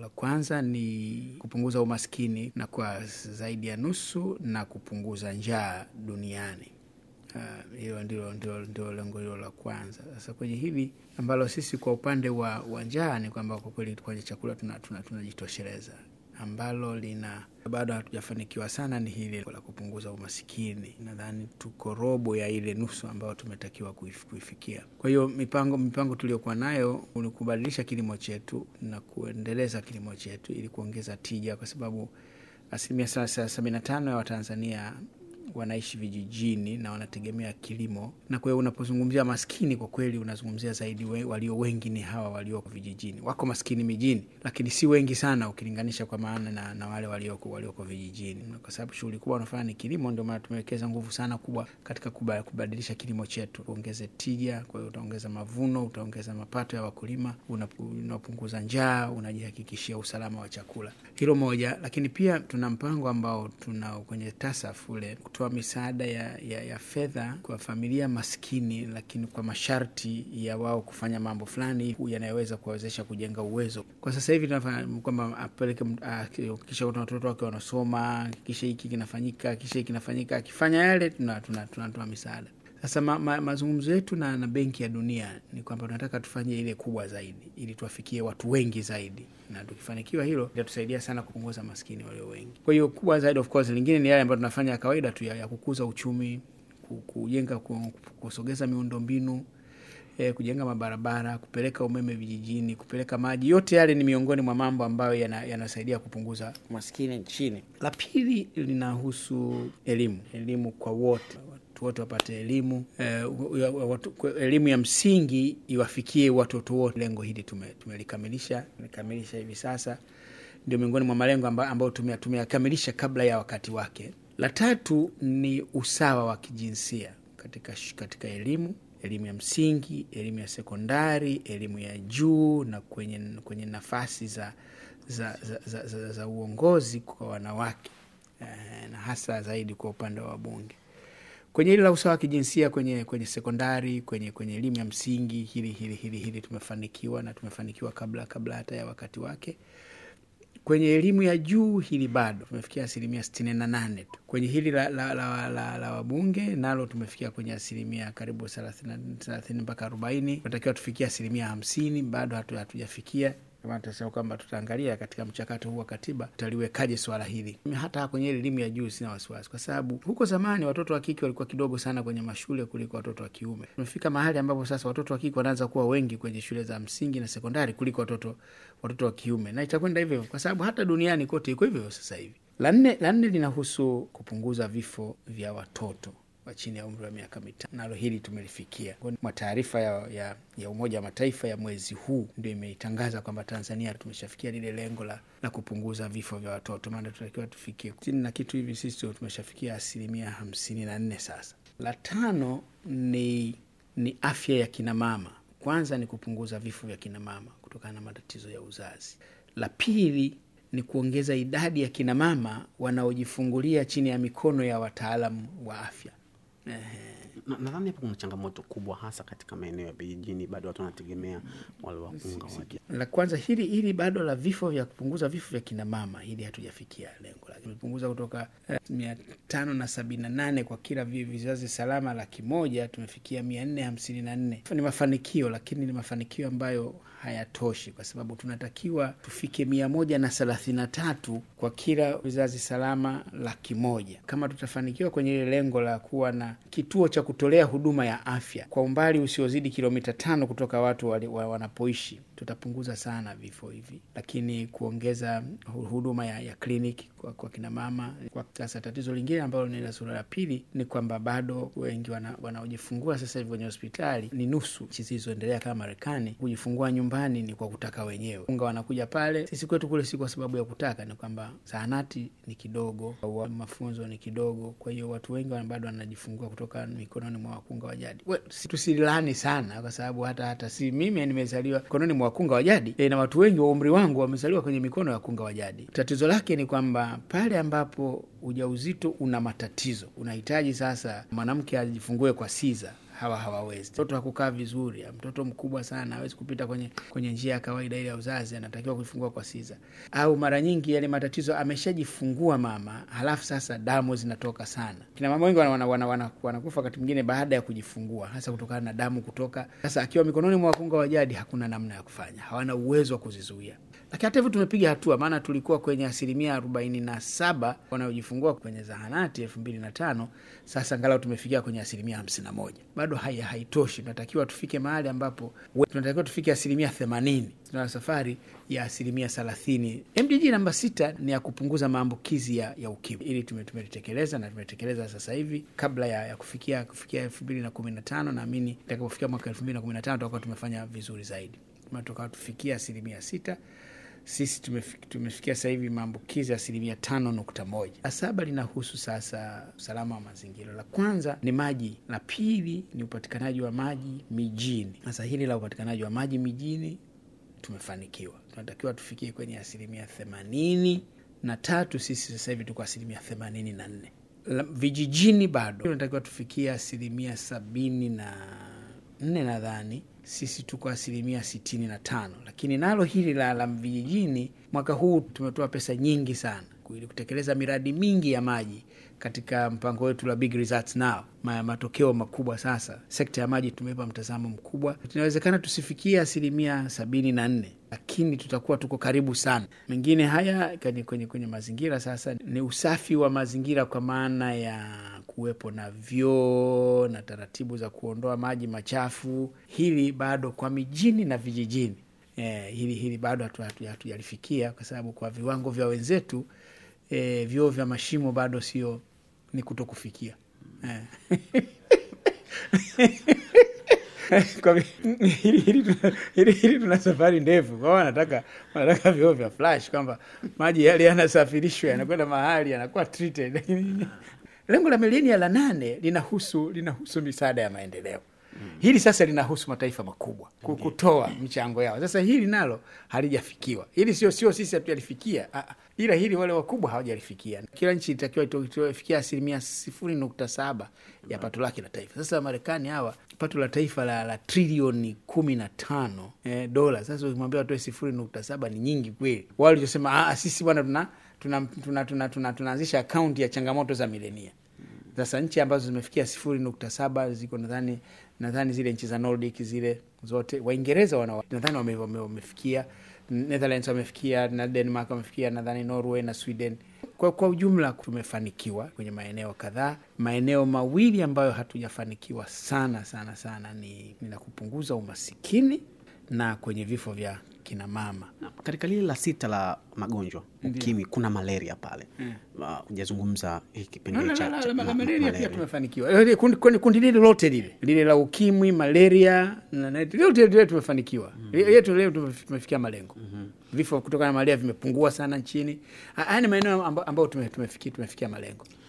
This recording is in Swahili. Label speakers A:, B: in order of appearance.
A: La kwanza ni kupunguza umaskini na kwa zaidi ya nusu na kupunguza njaa duniani. Hilo uh, ndilo, ndilo, ndilo lengo hilo la kwanza. Sasa kwenye hili ambalo sisi kwa upande wa, wa njaa ni kwamba kwa kweli kwenye chakula tunajitosheleza tuna, tuna ambalo lina bado hatujafanikiwa sana ni hili la kupunguza umasikini. Nadhani tuko robo ya ile nusu ambayo tumetakiwa kuifikia. Kwa hiyo mipango mipango tuliokuwa nayo ni kubadilisha kilimo chetu na kuendeleza kilimo chetu ili kuongeza tija, kwa sababu asilimia sabini na tano ya Watanzania wanaishi vijijini na wanategemea kilimo, na kwa hiyo unapozungumzia maskini, kwa kweli unazungumzia zaidi we, walio wengi ni hawa walioko vijijini. Wako maskini mijini, lakini si wengi sana ukilinganisha kwa maana na, na wale walioko walioko vijijini, kwa sababu shughuli kubwa wanafanya ni kilimo. Ndio maana tumewekeza nguvu sana kubwa katika kubadilisha kilimo chetu, uongeze tija. Kwa hiyo utaongeza mavuno, utaongeza mapato ya wakulima, unapunguza njaa, unajihakikishia usalama wa chakula. Hilo moja, lakini pia tuna mpango ambao tuna kwenye TASAF ule kutoa misaada ya, ya, ya fedha kwa familia maskini, lakini kwa masharti ya wao kufanya mambo fulani yanayoweza kuwawezesha kujenga uwezo. Kwa sasa hivi tunafanya kwamba apeleke kisha kuna watoto wake wanasoma, kisha hiki kinafanyika, kisha hiki kinafanyika, akifanya yale tunatoa tuna, tuna, tuna misaada. Sasa ma, ma, mazungumzo yetu na, na Benki ya Dunia ni kwamba tunataka tufanye ile kubwa zaidi ili tuwafikie watu wengi zaidi, na tukifanikiwa hilo itatusaidia sana kupunguza maskini walio wengi. Kwa hiyo kubwa zaidi, of course, lingine ni yale ambayo tunafanya ya kawaida tu ya, ya kukuza uchumi, kujenga, kusogeza miundombinu eh, kujenga mabarabara, kupeleka umeme vijijini, kupeleka maji. Yote yale ni miongoni mwa mambo ambayo yanasaidia yana kupunguza umaskini nchini. La pili linahusu elimu, elimu kwa wote watu wote wapate elimu eh, elimu ya msingi iwafikie watoto wote. Lengo hili tumelikamilisha tume tumekamilisha hivi sasa, ndio miongoni mwa malengo ambayo tumeyakamilisha kabla ya wakati wake. La tatu ni usawa wa kijinsia katika, katika elimu elimu ya msingi, elimu ya sekondari, elimu ya juu na kwenye, kwenye nafasi za, za, za, za, za, za uongozi kwa wanawake eh, na hasa zaidi kwa upande wa wabunge kwenye hili la usawa wa kijinsia kwenye kwenye sekondari kwenye kwenye elimu ya msingi hili hili hili hili tumefanikiwa na tumefanikiwa kabla kabla hata ya wakati wake. Kwenye elimu ya juu hili bado tumefikia asilimia sitini na nane tu. Kwenye hili la, la, la, la, la wabunge nalo tumefikia kwenye asilimia karibu thelathini mpaka arobaini. Tunatakiwa tufikia asilimia hamsini, bado hatujafikia tunasema kwamba tutaangalia katika mchakato huu wa katiba tutaliwekaje swala hili. Hata kwenye elimu ya juu sina wasiwasi, kwa sababu huko zamani watoto wa kike walikuwa kidogo sana kwenye mashule kuliko watoto wa kiume. Tumefika mahali ambapo sasa watoto wa kike wanaanza kuwa wengi kwenye shule za msingi na sekondari kuliko watoto watoto wa kiume, na itakwenda hivyo hivyo, kwa sababu hata duniani kote iko hivyo sasa hivi. La nne la nne linahusu kupunguza vifo vya watoto wa chini ya umri wa miaka mitano. Nalo hili tumelifikia mwa taarifa ya, ya, ya Umoja wa Mataifa ya mwezi huu ndio imeitangaza kwamba Tanzania tumeshafikia lile lengo la, la kupunguza vifo vya watoto, maana tunatakiwa tufikie sitini na kitu hivi, sisi tumeshafikia asilimia hamsini na nne sasa. La tano ni, ni afya ya kinamama. Kwanza ni kupunguza vifo vya kinamama kutokana na matatizo ya uzazi. La pili ni kuongeza idadi ya kinamama wanaojifungulia chini ya mikono ya wataalamu wa afya.
B: Nadhani hapo kuna changamoto kubwa, hasa katika maeneo ya vijijini, bado watu wanategemea wale wakunga waja.
A: La kwanza hili hili bado la vifo vya kupunguza vifo vya kinamama, hili hatujafikia lengo lake. Tumepunguza kutoka mia tano na sabini na nane kwa kila vizazi salama laki moja tumefikia mia nne hamsini na nne. Ni mafanikio, lakini ni mafanikio ambayo hayatoshi kwa sababu tunatakiwa tufike mia moja na thelathini na tatu kwa kila vizazi salama laki moja. Kama tutafanikiwa kwenye ile lengo la kuwa na kituo cha kutolea huduma ya afya kwa umbali usiozidi kilomita tano kutoka watu wali, wa, wanapoishi tutapunguza sana vifo hivi, lakini kuongeza huduma ya, ya kliniki kwa, kwa kinamama. Kwa sasa tatizo lingine ambalo ni la sura ya pili ni kwamba bado wengi wanaojifungua wana sasa hivi kwenye hospitali ni nusu nchi zilizoendelea kama Marekani, kujifungua nyumbani ni kwa kutaka wenyewe, unga wanakuja pale. Sisi kwetu kule si kwa sababu ya kutaka, ni kwamba zahanati ni kidogo, mafunzo ni kidogo, kwa hiyo watu wengi bado wanajifungua kutoka mikononi mwa wakunga wa jadi. Tusilani sana, kwa sababu hata hata si mimi nimezaliwa mikononi mwa wakunga wa jadi e, na watu wengi wa umri wangu wamezaliwa kwenye mikono ya wakunga wa jadi. Tatizo lake ni kwamba pale ambapo ujauzito una matatizo, unahitaji sasa mwanamke ajifungue kwa siza hawa hawawezi. Mtoto hakukaa vizuri, mtoto mkubwa sana hawezi kupita kwenye kwenye njia ya kawaida ile ya uzazi, anatakiwa kuifungua kwa siza. Au mara nyingi yale matatizo ameshajifungua mama, halafu sasa damu zinatoka sana. Kina mama wengi wanakufa wana, wana, wana, wana wakati mwingine baada ya kujifungua, hasa kutokana na damu kutoka. Sasa akiwa mikononi mwa wakunga wa jadi, hakuna namna ya kufanya, hawana uwezo wa kuzizuia lakini hata hivyo tumepiga hatua, maana tulikuwa kwenye asilimia arobaini na saba wanaojifungua kwenye zahanati elfu mbili na tano sasa angalau tumefikia kwenye asilimia hamsini na moja Bado hai, haitoshi. Tunatakiwa tufike mahali ambapo tunatakiwa tufike asilimia themanini. Tuna safari ya asilimia thelathini. MDG namba sita ni ya kupunguza maambukizi ya, ya ukimwi. Ili tumetekeleza na tumetekeleza sasa hivi kabla ya, ya kufikia kufikia elfu mbili na kumi na tano Naamini itakapofikia mwaka elfu mbili na kumi na tano tutakuwa tumefanya vizuri zaidi, tukawa tufikia asilimia sita sisi tumefikia sasa hivi maambukizi ya asilimia tano nukta moja. La saba linahusu sasa usalama wa mazingira. La kwanza ni maji, la pili ni upatikanaji wa maji mijini. Sasa hili la upatikanaji wa maji mijini tumefanikiwa, tunatakiwa tufikie kwenye asilimia themanini na tatu. Sisi sasa hivi tuko asilimia themanini na nne. Vijijini bado tunatakiwa tufikie asilimia sabini na nne nadhani sisi tuko asilimia sitini na tano, lakini nalo hili la la vijijini, mwaka huu tumetoa pesa nyingi sana ili kutekeleza miradi mingi ya maji katika mpango wetu la Big Results Now. Ma, matokeo makubwa sasa. Sekta ya maji tumeipa mtazamo mkubwa. Tunawezekana tusifikie asilimia sabini na nne, lakini tutakuwa tuko karibu sana. Mengine haya kwenye, kwenye, kwenye mazingira sasa ni usafi wa mazingira kwa maana ya kuwepo na vyoo na taratibu za kuondoa maji machafu. Hili bado kwa mijini na vijijini eh, hili, hili bado hatujalifikia kwa sababu kwa viwango vya wenzetu eh, vyoo vya mashimo bado sio ni kuto kufikia eh. hili tuna safari ndefu kwao, wanataka wanataka vyoo vya flash kwamba maji yale yanasafirishwa yanakwenda mahali yanakuwa treated lakini lengo la milenia la nane linahusu linahusu misaada ya maendeleo. Mm. Hili sasa linahusu mataifa makubwa kutoa michango yao. Sasa hili nalo halijafikiwa. Hili sio sio sisi hatujalifikia, ila hili wale wakubwa hawajalifikia. Kila nchi itakiwa itofikia asilimia sifuri nukta saba ya pato lake la taifa. Sasa Marekani hawa pato la taifa la, la trilioni kumi na tano eh, dola. Sasa ukimwambia watoe sifuri nukta saba ni nyingi kweli. Wao walichosema sisi bwana tuna tunaanzisha tuna, tuna, tuna, tuna akaunti ya changamoto za milenia. Sasa nchi ambazo zimefikia sifuri nukta saba ziko nadhani nadhani zile nchi za Nordic zile zote, Waingereza wana nadhani wame, wame, wamefikia Netherlands wamefikia na Denmark wamefikia nadhani Norway na Sweden. Kwa, kwa ujumla tumefanikiwa kwenye maeneo kadhaa. Maeneo mawili ambayo hatujafanikiwa sana sana sana ni, ni la kupunguza umasikini na kwenye vifo vya kina mama.
B: Katika lile la sita la magonjwa ukimwi, kuna malaria pale, hujazungumza hii kipengele cha
A: malaria pia tumefanikiwa. Kundi, kundi lile lote lile lile la ukimwi, malaria lote lile tumefanikiwa yetu leo tumefikia malengo. Vifo kutokana na malaria vimepungua sana nchini. Haya ni maeneo ambayo tumefikia tumefikia malengo.